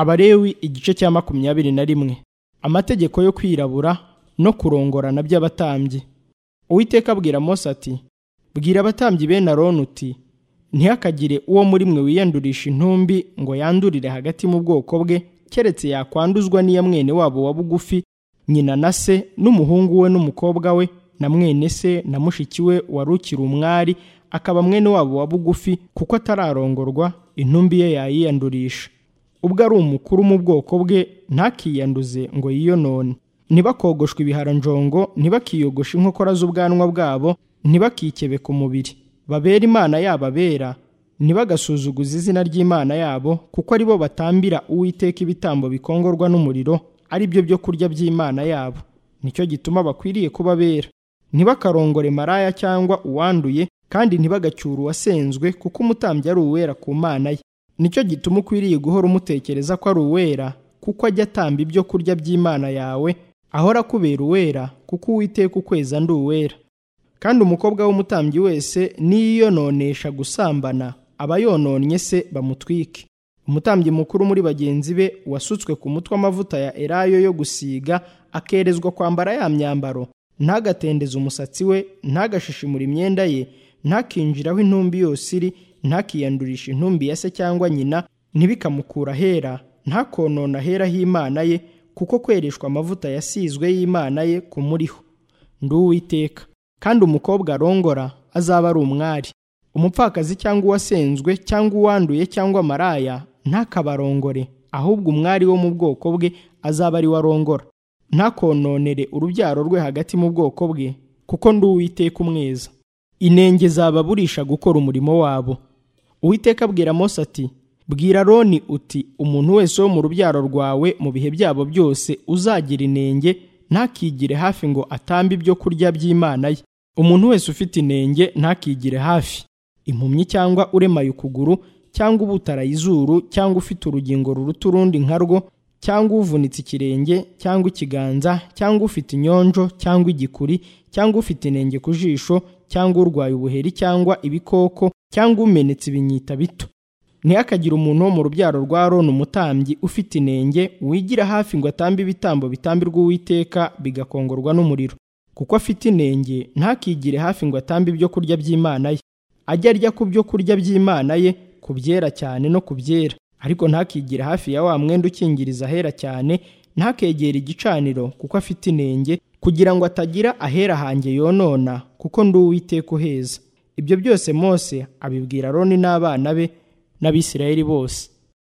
Abalewi igice cya makumyabiri na rimwe amategeko yo kwirabura no kurongorana by'abatambyi uwiteka abwira mose ati bwira abatambyi bene aroni uti ntihakagire uwo muri mwe wiyandurisha intumbi ngo yandurire hagati mu bwoko bwe keretse yakwanduzwa n'iya mwene wabo wa bugufi nyina na se n'umuhungu we n'umukobwa we na mwene se na mushiki we wari ukiri umwari akaba mwene wabo wa bugufi kuko atararongorwa intumbi ye yayiyandurisha ubwo ari umukuru mu bwoko bwe ntakiyanduze ngo yiyonone ntibakogoshwe ibiharanjongo ntibakiyogoshe inkokora z'ubwanwa bwabo ntibakikebe ku mubiri babera imana yabo abera ntibagasuzuguze izina ry'imana yabo kuko ari bo batambira uwiteka ibitambo bikongorwa n'umuriro ari byo byo kurya by'imana yabo nicyo gituma bakwiriye kuba bera ntibakarongore maraya cyangwa uwanduye kandi ntibagacyure uwasenzwe kuko umutambyi ari uwera ku mana ye nicyo gituma ukwiriye guhora umutekereza ko ari uwera kuko ajya atamba ibyo kurya by'imana yawe ahora akubera uwera kuko uwiteka ukwezi ndi uwera kandi umukobwa w'umutambyi wese niyiyononesha gusambana aba yononnye se bamutwike umutambyi mukuru muri bagenzi be wasutswe ku mutwe amavuta ya erayo yo gusiga akerezwa kwambara ya myambaro ntagatendeze umusatsi we ntagashishimure imyenda ye ntakinjiraho intumbi yose iri ntakiyandurisha intumbi ya se cyangwa nyina ntibikamukura ahera ntakonona ahera h'imana ye kuko kwereshwa amavuta yasizwe y'imana ye kumuriho ndi uwiteka kandi umukobwa arongora azaba ari umwari umupfakazi cyangwa uwasenzwe cyangwa uwanduye cyangwa maraya ntakabarongore ahubwo umwari wo mu bwoko bwe azaba ari we arongora ntakononere urubyaro rwe hagati mu bwoko bwe kuko ndi uwiteka umweza inenge zababurisha gukora umurimo wabo uwiteka abwira mose ati bwira roni uti umuntu wese wo mu rubyaro rwawe mu bihe byabo byose uzagira inenge ntakigire hafi ngo atambe ibyo kurya by'imana ye umuntu wese ufite inenge ntakigire hafi impumyi cyangwa uremaye ukuguru cyangwa ubutaraye izuru cyangwa ufite urugingo ruruta urundi nka rwo cyangwa uvunitse ikirenge cyangwa ikiganza cyangwa ufite inyonjo cyangwa igikuri cyangwa ufite inenge ku jisho cyangwa urwaye ubuheri cyangwa ibikoko cyangwa umenetse ibinyita bito ntihakagire umuntu wo mu rubyaro rwa roni umutambyi ufite inenge wigira hafi ngo atambe ibitambo bitambirwa uwiteka bigakongorwa n'umuriro kuko afite inenge ntakigire hafi ngo atambe ibyo kurya by'imana ye ajye arya ku byo kurya by'imana ye ku byera cyane no ku byera ariko ntakigire hafi ya wa mwenda ukingiriza ahera cyane ntakegere igicaniro kuko afite inenge kugira ngo atagira ahera hanjye yonona kuko ndi uwiteka uheza ibyo byose mose abibwira roni n'abana be n'abisirayeli bose